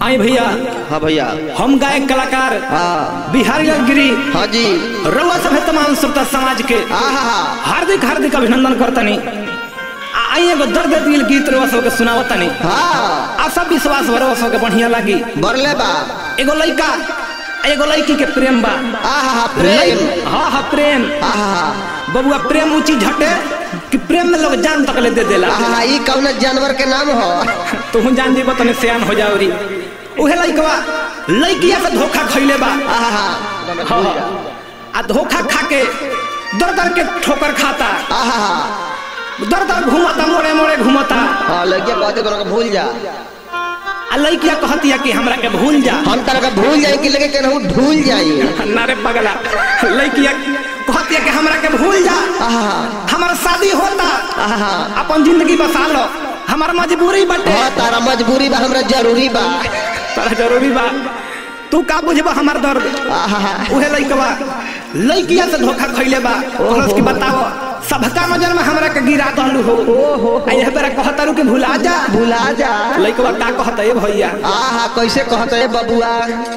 आई भैया हाँ भैया हम गायक कलाकार हाँ बिहारी गिरी हाँ जी रउआ सभे तमाम श्रोता समाज के हाँ हाँ हाँ हार्दिक हार्दिक अभिनंदन करतनी आ- आई एगो दर्द दिल गीत रउआ सबके सुनावतनी हाँ आ सब विश्वास रउआ सबके बढ़िया लागी बरले बा एगो लइका आ एगो लड़की के प्रेम बा हाँ हाँ हाँ प्रेम लइ- हाँ हाँ प्रेम हाँ हाँ हाँ बबुआ प्रेम ऊंची झटे कि प्रेम में लोग जान तक ले दे देला हाँ हाँ ई कौन जानवर के नाम हो तू जान दीबो तने सियान हो जाओरी उहे लइकवा लइकिया से धोखा खइले बा हाँ हाँ हाँ हाँ, हाँ। आ धोखा खा के दर दर के ठोकर खाता हाँ हाँ हाँ दर दर घूमता मोड़े मोड़े घूमता हाँ लड़किया कहते कोनो के भूल जा आ लइकिया कहतिया कि हमरा के भूल जा हम तरह के भूल जाए कि लगे केनहू भूल जाई नारे पगला लइकिया कहतिया कि हमरा के भूल जा हाँ हाँ हमारा शादी होता हाँ हाँ अपन जिंदगी बसा लो हमार मजबूरी बटे हाँ तारा मजबूरी बा हमरा जरूरी बा तारा जरूरी बा तू का बुझबा हमार दर्द हाँ हाँ हाँ उहे लइकवा लइकिया से धोखा खइले बा कहलस कि बताओ सबका नजर में हमरा के गिरा दहलू हो ओहो आ यह बेरा कहतारू कि भुला जा भुला जा लइकवा का कहता ए भैया हाँ हाँ कैसे कहते है बबुआ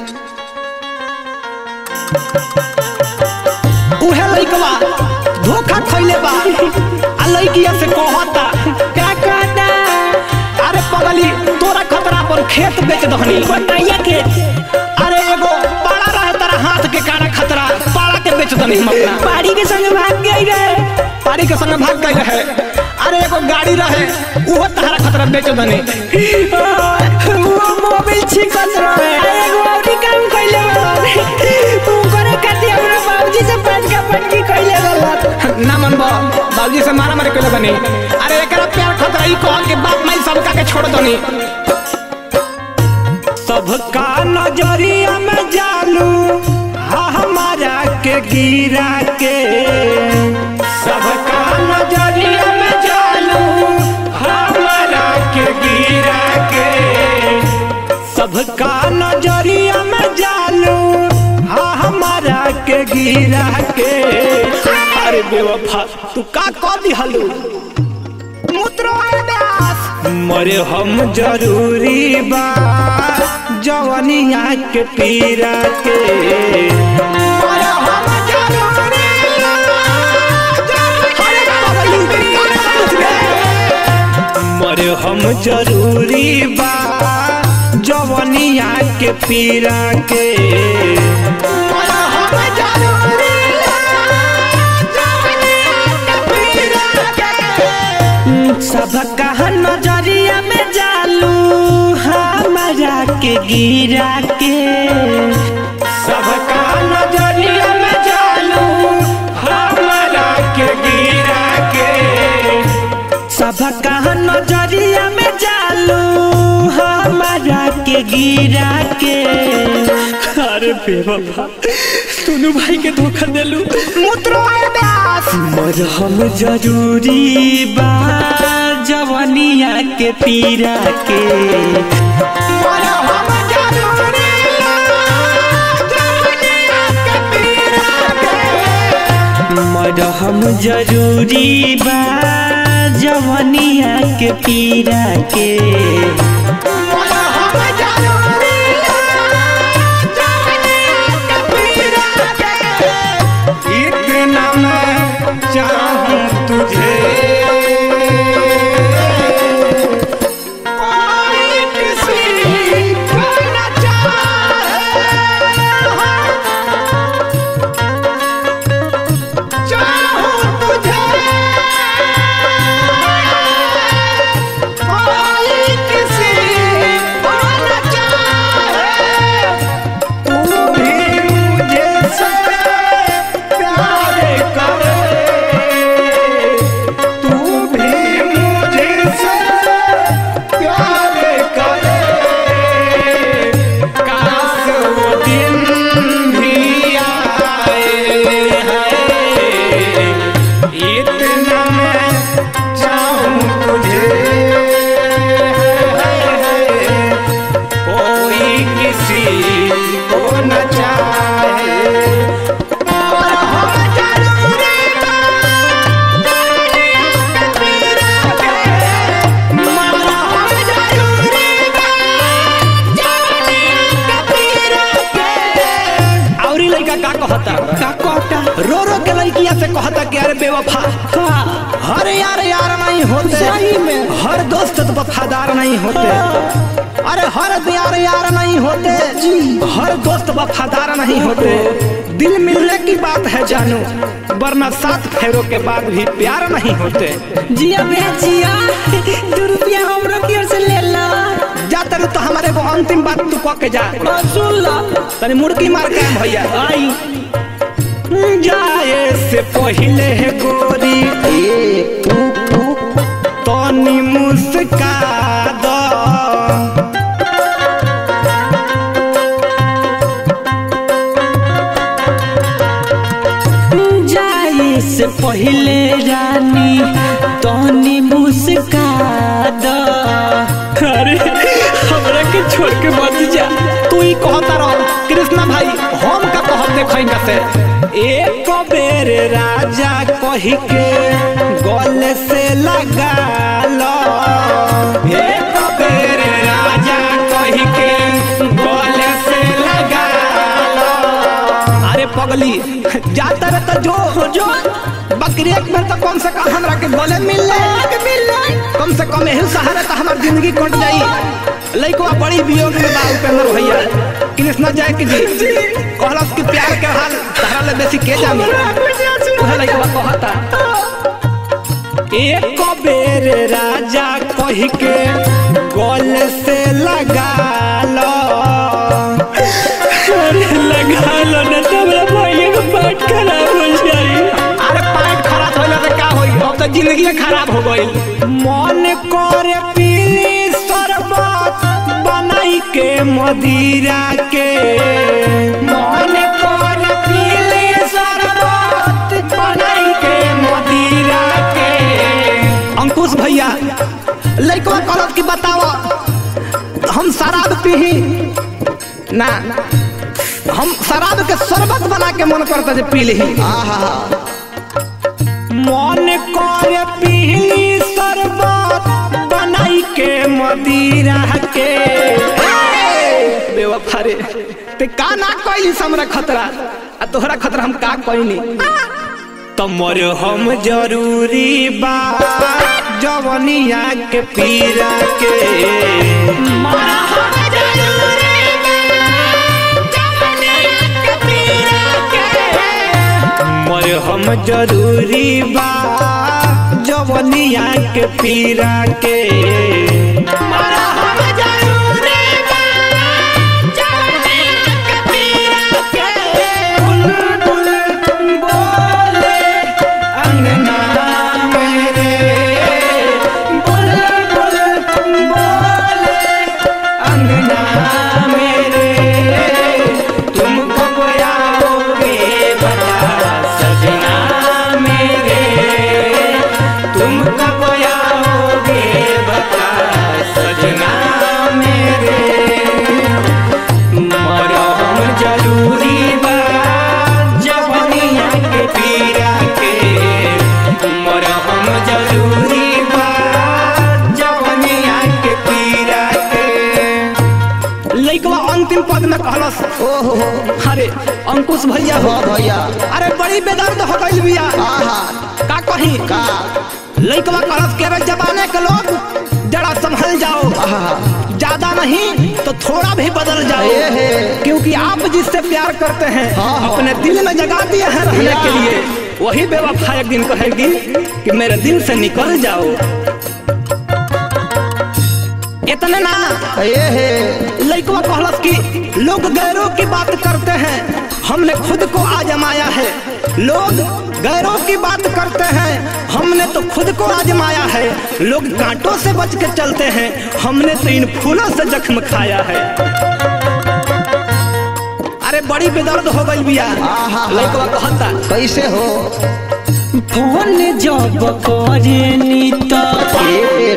उहे लइकवा धोखा खइले बा आ लइकिया से कहता का कहता अरे पगली तोरा खतरा पर खेत बेच दहनी बताइए के अरे एगो पाड़ा रहे तारा हाथ के काड़ा खतरा पाड़ा के बेच दहनी हम अपना पारी के संग भाग गई रहे पाड़ी के संग भाग गई रहे अरे एगो गाड़ी रहे उहो तहरा खतरा बेच दहनी वो मोबाइल छिकत रहे एगो औरी काम कइले बा तू करे खातिर हमरा बाबूजी से पांच का पटकी कइले बा ना मन बा बाबूजी से मारा मारी कइले बनी अरे एकरा प्यार खतरा ई कह के बाप माई सबका के छोड़ दनी सबका नजरिया में जालू हा हमारा के गिरा के सबका नजरिया में जालू हमारा के गिरा के सबका नजरिया में जालू हा हमारा के गिरा के अरे बेवफा तू का कह दिहलू मुद्रो दास मरे हम जरूरी बा जवनिया के पीरा के मरे हम जरूरी बा, मरे हम जरूरी बा जवनिया के पीरा के मरे हम जरूरी सबका नजरिया में जालू हमारा के गिरा के सबका नजरिया में जालू हमारा के गिरा के सबका नजरिया में जालू हमारा के गिरा के अरे बेवफा सुनू भाई के धोखा देलू मुद्रो दास मरहम जरूरी बा जवनिया के पीरा के मरे हम जरूरी जवनिया के पीरा के मरहम जरूरी बा जवनिया के पीरा के मरे हम जरूरी जवनिया के पीरा के इतना मैं चाहूं तुझे कोई किसी को न चाहे। चाहूं तुझे कोई किसी कहता का कहता रो रो के लड़किया से कहता कि अरे बेवफा का हर यार यार नहीं होते सही में। हर दोस्त तो वफादार नहीं होते अरे हर यार यार नहीं होते हर दोस्त वफादार नहीं होते दिल मिलने की बात है जानू वरना सात फेरों के बाद भी प्यार नहीं होते जिया बे जिया दो रुपया हमरो की ओर से ले ला जा तरु तो हमारे को अंतिम बात तू कह के जा और सुन ला तनी मुर्गी मार के आएं भैया आई जाए से पहले है गोरी ए पू पू तनी मुस्का दो जाए से पहले रानी तनी मुस्का दो अरे हमरा के छोड़ के मत जा तू ही कहता रहो कृष्णा भाई हम का कहत देखा से एक बेर राजा कही के गल से लगा लो एक बेर राजा कही के गल से लगा लो अरे पगली जाता रे तो जो हो जो बकरी एक बेर तो कम से कम हमरा के गले मिल ले कम से कम यही सहारा तो हमार जिंदगी कट जाई लइकवा बड़ी वियोग में बा उपेंद्र भैया कृष्णा जय की जी कहलस कि प्यार के हाल तहरा ले बेसी के जानी उहे लइकवा कहता एक बेर राजा कही के गल से लगा लो अरे लगा लो ना तो हमरा भैया का पेट खराब हो जाई अरे पेट खराब होइला से का होई अब तो जिंदगी खराब हो गई मन करे पीली शरबत बनाई के मदिरा के मन करे पीली शरबत बनाई के मदिरा के अंकुश भैया लइकवा कहलत कि बताओ हम शराब पीही ना हम शराब के शरबत बना के मन करता जे पी ली आहा मन कर पीली शरबत बनाई के मदिरा के बेवफा रे ते का ना कइली हमरा खतरा आ तोहरा खतरा हम का कइली तमर हम जरूरी बा जवनिया के पीरा के मरा हम जरूरी मर हम जरूरी बा जवनिया के पीरा के मरा हम जरूरी बा जवनिया के पीरा के बुलबुल बोले अंगना मेरे बुलबुल बोले अंगना मेरे तुम कब आओगे बता सजना मेरे तुम कब आओगे बता सजना मेरे मरहम जरूरी बा जवनिया के पीरा के मरहम जरूरी बा जवनिया के पीरा के लइकवा अंतिम पद में कहलस ओहो अरे अंकुश भैया हो हाँ भैया अरे बड़ी बेदर्द हो गइल बिया आहा का कही का लइकवा कहलस के रे जमाने के लोग जरा संभल जाओ आहा ज्यादा नहीं तो थोड़ा भी बदल जाओ ए हे। क्योंकि आप जिससे प्यार करते हैं हाँ, हाँ। अपने दिल में जगा दिए हैं रहने या। के लिए वही बेवफा एक दिन कहेगी कि मेरे दिल से निकल जाओ इतने ना ये हे लइकवा कहलस कि लोग गैरों की बात करते हैं हमने खुद को आजमाया है लोग गैरों की बात करते हैं हमने तो खुद को आजमाया है लोग कांटों से बच के चलते हैं हमने तो इन फूलों से जख्म खाया है अरे बड़ी बेदर्द हो गई बिया आहा। लइकवा कहता कैसे हो फोन जब करेनी तो ए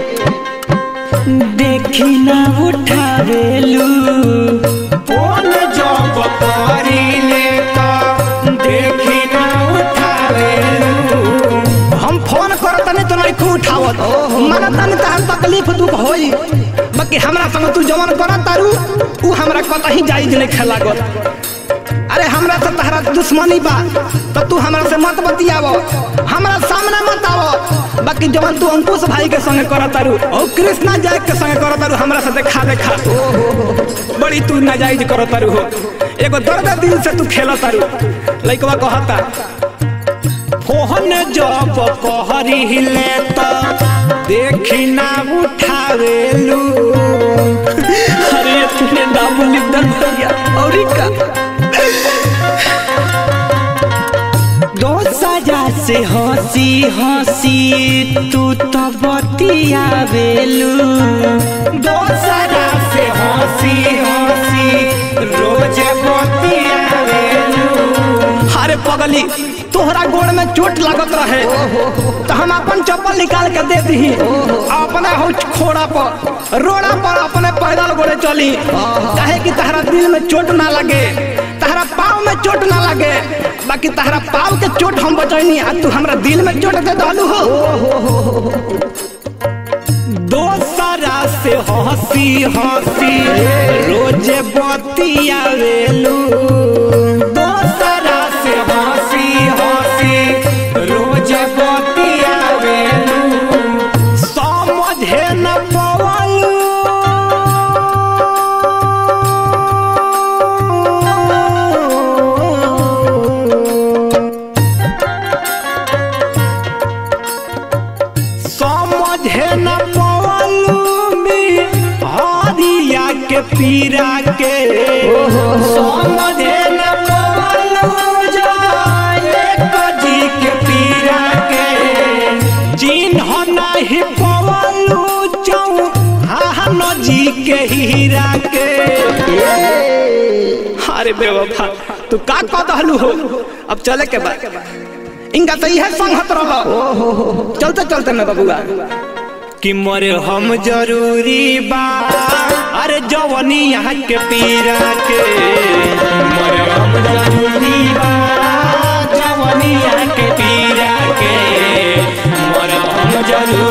देखी ना उठावेलू फोन जब करीले तो देखी ना उठावेलू हम फोन करत नहीं तो नहीं उठावत मन तन तहर तकलीफ दुख होई बाकी हमरा संग तू जवन करत तारू उ हमरा कतही जाई नहीं खेलागत अरे हमरा से तहरा दुश्मनी बा तो तू हमरा से मत बतियाव हमरा सामने मत आव बाकी जवन तू अंकुश भाई के संगे करत तारू और कृष्णा जाय के संगे करत तारू हमरा से देखा देखा बड़ी तू नाजायज करत तारू हो एगो दर्द दिल से तू खेलत तारू लइकवा कहता कोहन जब कहरी ले तो देखी ना उठावेलू अरे तूने दाबुल दर गया और का दो सजा से हंसी हंसी तू तो बतियावेलू दो सजा से हंसी हंसी रोज बतियावेलू अरे पगली तोहरा गोड़ में चोट लागत रहे तो हम अपन चप्पल निकाल के दे दी अपने हो खोड़ा पर रोड़ा पर अपने पैदल गोड़े चली काहे कि तहरा दिल में चोट ना लगे तहरा पाँव में चोट ना लगे बाकी तहरा पाँव के चोट हम बचैनी आ तू हमरा दिल में चोट दे दलू हो दोसरा से हंसी हंसी रोज बतियावेलू दोसरा से हंसी हंसी रोज बतियावेलू समझे न पवलू समझे न पवलू में हरिया के पीरा के समझे न पवलू जाए कजी के पीरा के चिन्ह नहीं पवलू चौ हाहन जी के हीरा के अरे बेवफा तू का कह दहलू हो अब चले के बाद इनका तो यह संगत रह चलते चलते ना बबुआ कि मरे हम जरूरी बा अरे जवनी यहाँ के पीरा के मरे हम जरूरी बा जवनी यहाँ के पीरा के मरे हम जरूरी